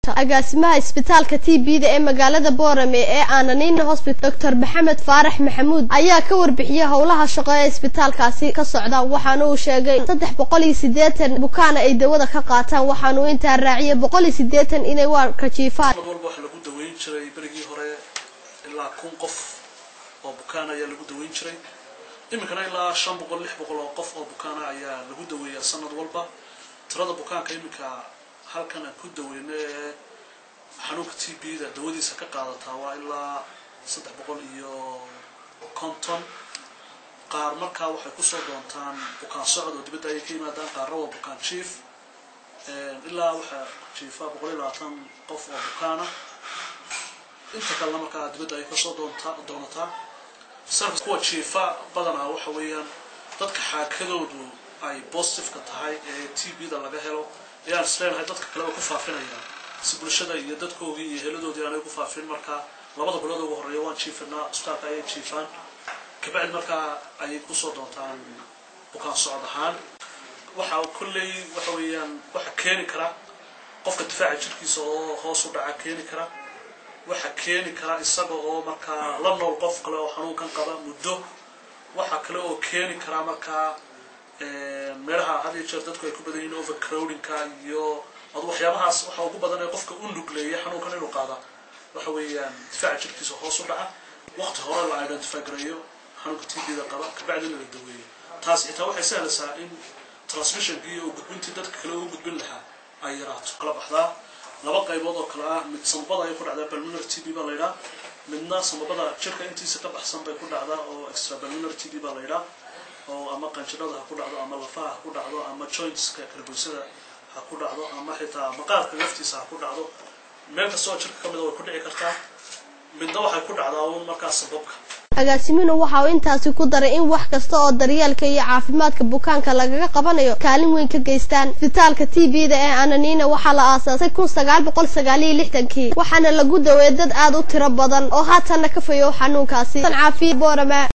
agaasimaha isbitaalka t b da ee magaalada boorame ee aananiina hosbital doctor maxamed faarax maxamuud ayaa ka warbixiyey howlaha shaqo ee isbitaalkaasi ka socda waxaana uu sheegay saddex boqol iyo sideetan bukaana ay dawada ka qaataan waxaanuu intaa raaciyay boqol iyo sideetan inay waarka jiifaan mar walba waxaa lagu daweyn jiray berigii hore ilaa kun qof oo bukaan ayaa lagu daweyn jiray iminkana ilaa shan boqol lix boqol oo qof oo bukaana ayaa lagu daweeyaa sanad walba tirada bukaanka iminka halkan aan ku daweyno ee xanuunka t b da dawadiisa ka qaadataa waa ilaa saddex boqol iyo konton qaar markaa waxay kusoo doontaan bukaan socod oo dibadda ayay ka yimaadaan qaarna waa bukaan jief ilaa waxaa jiifa boqol iyo labaatan qof oo bukaana inta kalena markaa dibadda ay kasoo doonta doonataa sarka kuwa jiifa badanaa waxa weeyaan dadka xaakadoodu ay positiveka tahay ee t b da laga helo ayaan isleenahay dadka kaleba ku faafinayaan si bulshada iyo dadkoogii iyo heladoodii aanay ku faafin markaa labada bilood ugu horreeya waan jiifinaa isbitaalka ayay jiifaan kabacdi markaa ayay kusoo doontaan bukaan socod ahaan waxaa kolley waxa weeyaan waxa keeni kara qofka difaaca jirkiisa oo hoos u dhaca keeni kara waxa keeni kara isaga oo markaa la nool qof kale oo xanuunkan qaba muddo waxa kale oo keeni kara markaa meelaha had iyo jeer dadku ay ku badan yihiin overcrowdingka iyo adu waxyaabahaas waxa ugu badan ee qofka u nugleeya xanuunkan inuu qaada waxa weeyaan difaaca jirkiisa hoos u dhaca waqti hore la identify gareeyo xanuunka t b da qaba kabacdina la daweeyo taas xitaa waxay sahlaysaa in transmissionkii oo gudbintii dadka kale ugu gudbin lahaa ay yaraato kala baxdaa laba qaybood oo kale ah mid samabada ay ku dhacdaa balminar t b baa la yidhaha midna samabada jirka intiisa ka baxsan bay ku dhacdaa oo extra balminar t b baa la yidhaha oo ama qanjirada ha ku dhacdo ama lafaha ha ku dhacdo ama jointska karboysada ha ku dhacdo ama xitaa maqaarka laftiisa ha ku dhacdo meel kastoo jirka ka mida way ku dhici kartaa midna waxay ku dhacdaa uun markaa sababka agaasiminu waxa uu intaasi ku daray in wax kasta oo daryeelka iyo caafimaadka bukaanka lagaga qabanayo kaalin weyn ka geystaan isbitaalka t b da ee ananiina waxaa la aasaasay kun sagaal boqol sagaal iyo lixdankii waxaana lagu daweeyay dad aada u tiro badan oo haatanna ka fayow xanuunkaasi caafiya boorama